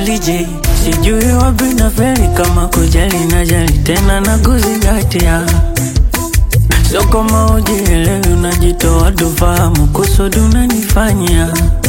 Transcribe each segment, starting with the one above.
DJ, sijui wapi na feli kama kujali na jali tena na kuzingatia, sio kama ujielewi, unajitoa tufahamu kusudi unanifanyia.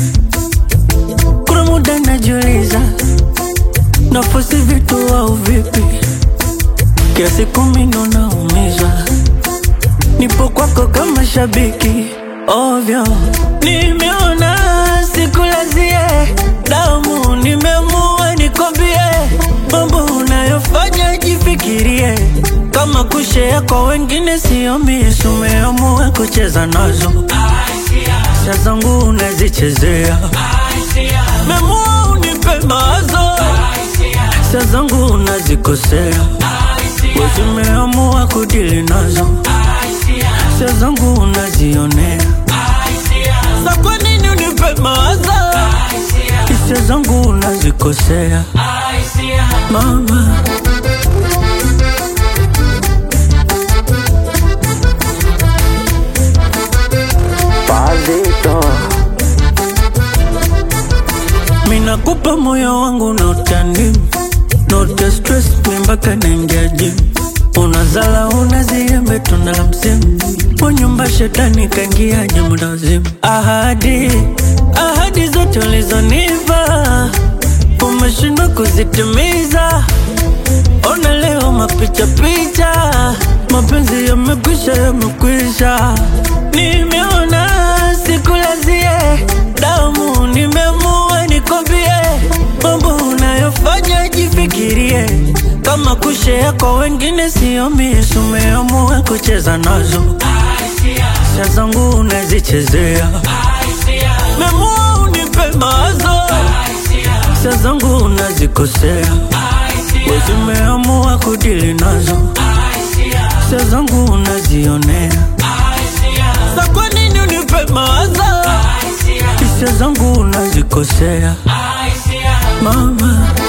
Kuna muda najiuliza nafosi vitu au vipi, kiasi kumi ndo naumizwa, nipo kwako kama shabiki ovyo, nimeona sikulazie damu, nimeamua nikwambie mambo unayofanya jifikirie, kama kushea kwa wengine sio misi, umeamua kucheza nazo sha zangu unazichezea, memua unipe mawazo sha zangu unazikosea, wezimeamua kudili nazo sha zangu unazionea, sa kwa nini unipe mawazo hisia zangu unazikosea mama Pazito, Minakupa moyo wangu na utani Note stress mi mpaka naingia gym Unazala unaziembe tunda la msimu Kwa nyumba shetani kaingia muda wazimu Ahadi, ahadi zote ulizonipa Umeshindwa kuzitimiza Ona leo mapicha picha Mapenzi yamekwisha yamekwisha Nimeona sikulazie damu Nimeamua nikwambie Mambo unayofanya jifikirie Kama kushea kwa wengine sio misi Umeamua kucheza nazo Sha zangu unazichezea Memua unipe mawazo Sha zangu unazikosea Wezi umeamua kudili nazo Sha zangu unazionea Sa kwa nini unipe mawazo Hisia zangu unazikosea Mama